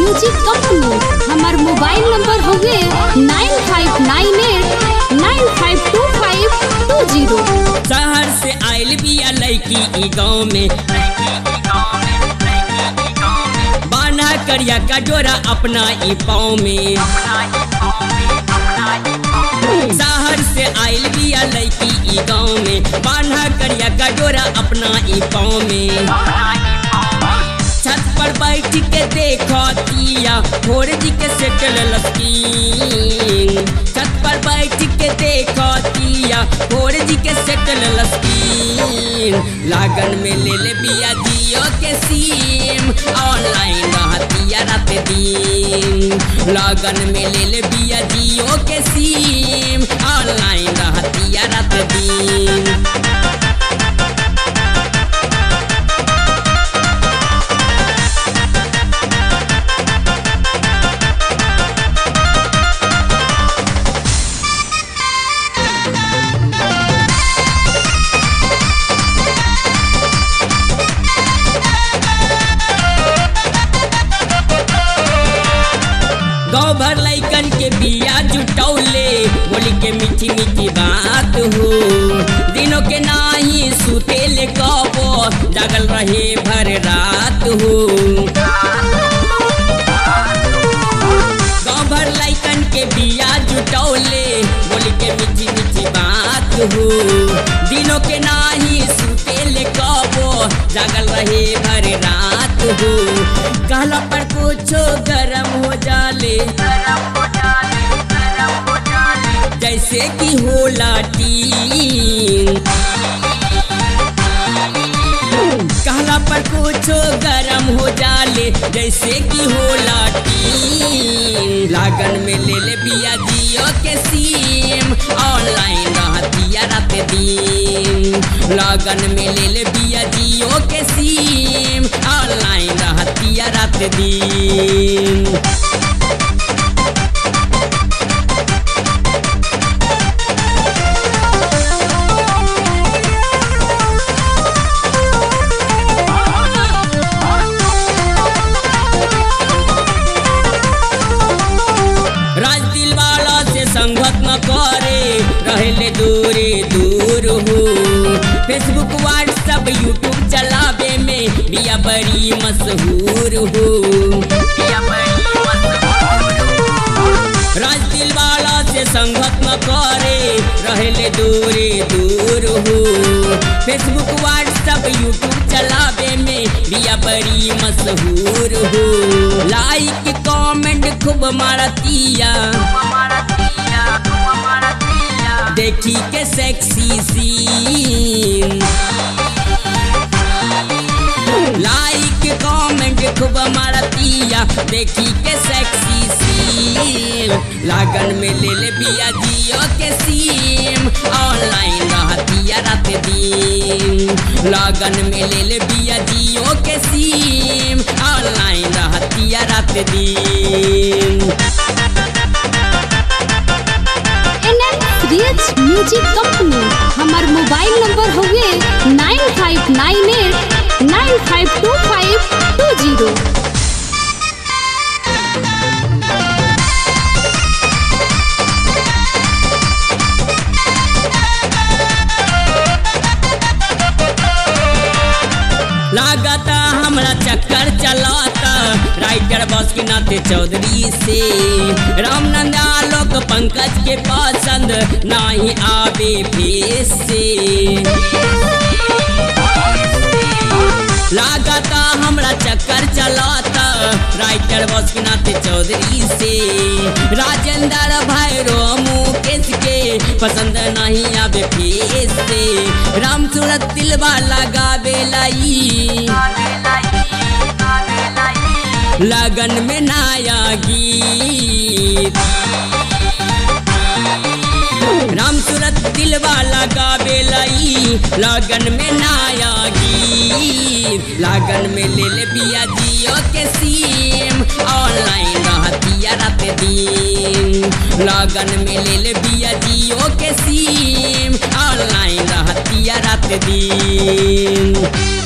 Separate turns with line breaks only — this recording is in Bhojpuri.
म्यूजिक कंपनी हमार मोबाइल नंबर हउवे nine five nine eight nine five two five two zero
शहर से आइल बिया लड़की ई गाँव में बाना करिया का डोरा अपना ई पाँव में शहर से आइल बिया लड़की ई गाँव में बाना करिया का डोरा अपना ई पाँव में छत पर बैठ के देखो तिया भोर जी के सेटल लस्कीन छत पर बैठ के देखो तिया भोर जी के सेटल लस्कीन लागन में ले ले बिया जियो के सीम ऑनलाइन रहतिया रात दिन लागन में ले ले बिया जियो के सीम ऑनलाइन रहतिया रात दिन गाँव भर लैकन के बिया जुटौले बोली के मीठी मीठी बात हो दिनों के नाही सुतेले कबो जागल रहे भर रात हो गाँव भर लैकन के बिया जुटौले बोली के मीठी मीठी बात हो दिनों के नाही सुतेले कबो जागल रहे भर रात हो कहला पर कुछो गरम हो जाले जैसे कि होला टीन कहला पर कुछो गरम हो जाले जैसे कि होला टीन लागन में ले ले बिया जियो के सीम ऑनलाइन रहतिया रात दिन लागन में ले ले बिया जियो के सीम ऑनलाइन रहतिया रात दिन राज दिल वाला से संगत न करे रहले दूरे दूर हो फेसबुक व्हाट्सअप यूट्यूब चलावे में बिया बड़ी मशहूर हो राज दिल वाला से संगत न करे रहले दूरे दूर हो फेसबुक व्हाट्सअप यूट्यूब चलावे में बिया बड़ी मशहूर हो लाइक कमेंट खूब मारतिया देखी के सेक्सी सीन लाइक कमेंट खूब मारतिया देखी के सेक्सी सीन लागन में ले ले बिया जियो के सीम ऑनलाइन रहतिया रात दिन लागन में ले ले बिया जियो के सीम ऑनलाइन रहतिया रात दिन
एन एन म्यूजिक कंपनी हमार मोबाइल नंबर हउवे nine five nine eight nine five two five two zero
लागता हमरा चक्कर चलाता राइटर बस के नाते चौधरी से रामनंद आलोक पंकज के पसंद नाही आवे फेस से लागता हमरा चक्कर चलाता राइटर बस के नाते चौधरी से राजेंद्र भैरो मुकेश के पसंद नहीं आवे फेस से राम सूरत दिलवा लगावे लाई लगन में नया गीत राम सूरत दिलवा लगावे लाई लगन में नया गीत लगन में ले ले बिया जियो के सीम ऑनलाइन रहतिया रात दिन लगन में ले ले बिया जियो के सीम ऑनलाइन रहतिया रात दिन